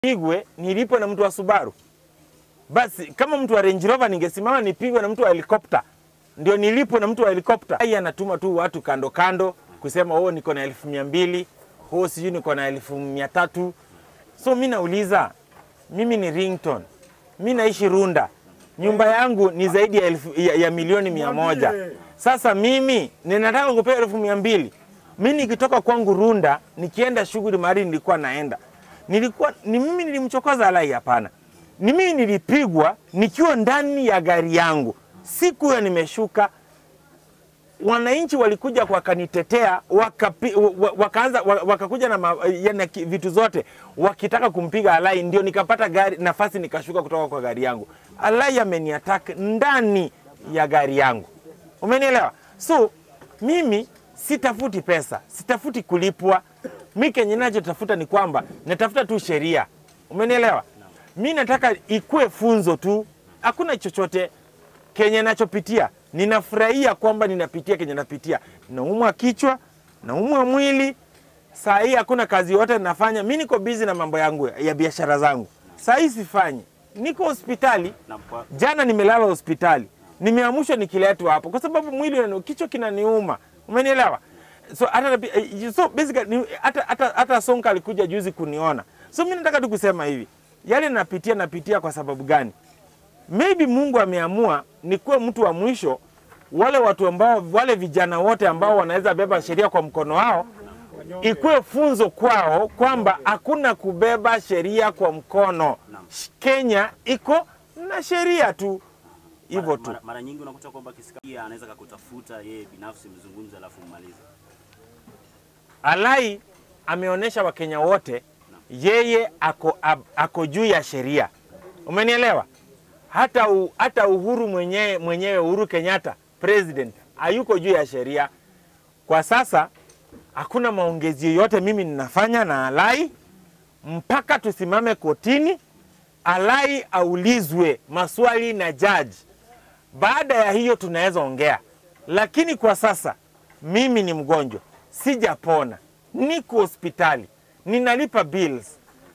nipigwe nilipwe na mtu wa Subaru. Basi kama mtu wa Range Rover ningesimama nipigwe na mtu wa helikopta, ndio nilipwe na mtu wa helikopta. Yeye anatuma tu watu kando kando kusema oh, niko na elfu mia mbili oh, sijui niko na elfu mia tatu So mi nauliza, mimi ni Rington, mi naishi Runda, nyumba yangu ni zaidi ya, elfu, ya, ya milioni mia moja. Sasa mimi ninataka kupewa elfu mia mbili mi nikitoka kwangu Runda nikienda shughuli mahali nilikuwa naenda nilikuwa ni mimi nilimchokoza Alai? Hapana, ni mimi nilipigwa nikiwa ndani ya gari yangu, siku hiyo nimeshuka. Wananchi walikuja wakanitetea, wakapi, wa- wakaanza wa- wakakuja na ma, yani, ki- vitu zote wakitaka kumpiga Alai, ndio nikapata gari nafasi nikashuka kutoka kwa gari yangu. Alai ameniattack ndani ya gari yangu, umenielewa? So mimi sitafuti pesa, sitafuti kulipwa. Mi kenye nachotafuta ni kwamba natafuta tu sheria, umenielewa? Mi nataka ikuwe funzo tu, hakuna chochote kenye nachopitia. Ninafurahia kwamba ninapitia kenye napitia, naumwa kichwa, naumwa mwili. Saa hii hakuna kazi yote nafanya, mi niko bizi na mambo yangu ya- ya biashara zangu. Saa hii sifanyi, niko hospitali Na kwa, Jana nimelala hospitali, nimeamshwa nikiletwa hapo kwa sababu mwili unani- kichwa kinaniuma, umenielewa? So hata eh, so basically ni- hata hata hata Sonka alikuja juzi kuniona. So mimi nataka tu kusema hivi, yale napitia napitia kwa sababu gani? Maybe Mungu ameamua nikuwe mtu wa mwisho, wale watu ambao wale vijana wote ambao wanaweza beba sheria kwa mkono wao ikuwe funzo kwao kwamba hakuna kubeba sheria kwa mkono. Kenya iko na sheria tu hivyo mara, tu. mara, mara nyingi unakuta kwamba kisika anaweza kakutafuta yeye binafsi mzungumze, alafu mmalize. Alai ameonyesha Wakenya wote yeye ako, ab- ako juu ya sheria, umenielewa? Hata, u, hata Uhuru mwenyewe mwenyewe Uhuru Kenyatta president hayuko juu ya sheria kwa sasa. Hakuna maongezi yoyote mimi ninafanya na Alai mpaka tusimame kotini, Alai aulizwe maswali na jaji. Baada ya hiyo tunaweza ongea, lakini kwa sasa mimi ni mgonjwa, sijapona, niko hospitali, ninalipa bills,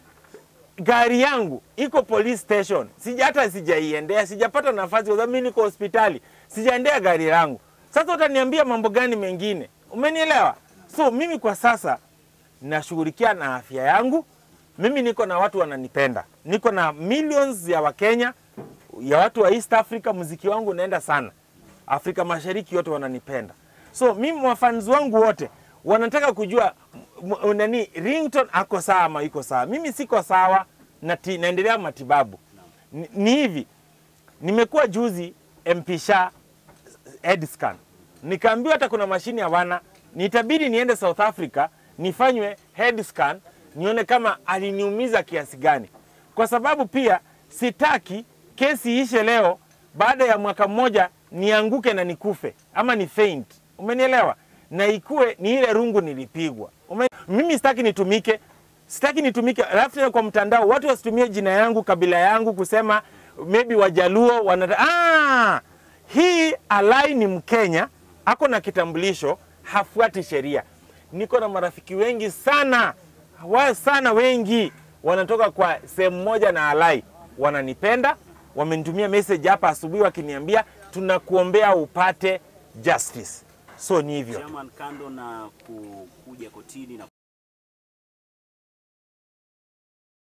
gari yangu iko police station, sija hata sijaiendea, sijapata nafasi kwa sababu mimi niko hospitali, sijaendea gari langu. Sasa utaniambia mambo gani mengine? Umenielewa? So mimi kwa sasa nashughulikia na afya yangu. Mimi niko na watu wananipenda, niko na millions ya Wakenya, ya watu wa East Africa. Muziki wangu unaenda sana Afrika Mashariki, yote wananipenda. So mimi wafans wangu wote wanataka kujua m- m- nani Ringtone ako sawa ama iko sawa. Mimi siko sawa, nati, naendelea matibabu. Ni, ni hivi nimekuwa juzi MP Shah head scan, nikaambiwa hata kuna mashini hawana, nitabidi niende South Africa nifanywe head scan nione kama aliniumiza kiasi gani, kwa sababu pia sitaki kesi ishe leo, baada ya mwaka mmoja nianguke na nikufe ama ni faint, umenielewa? Na ikuwe ni ile rungu nilipigwa. Ume... Mimi sitaki nitumike, sitaki nitumike, alafu tena kwa mtandao watu wasitumie jina yangu kabila yangu kusema maybe Wajaluo wanata... ah! Hii Alai ni Mkenya, ako na kitambulisho, hafuati sheria. Niko na marafiki wengi sana wa sana, wengi wanatoka kwa sehemu moja na Alai, wananipenda, wamenitumia message hapa asubuhi wakiniambia tunakuombea upate justice. So ni hivyo. Chairman, kando na ku- kuja kotini na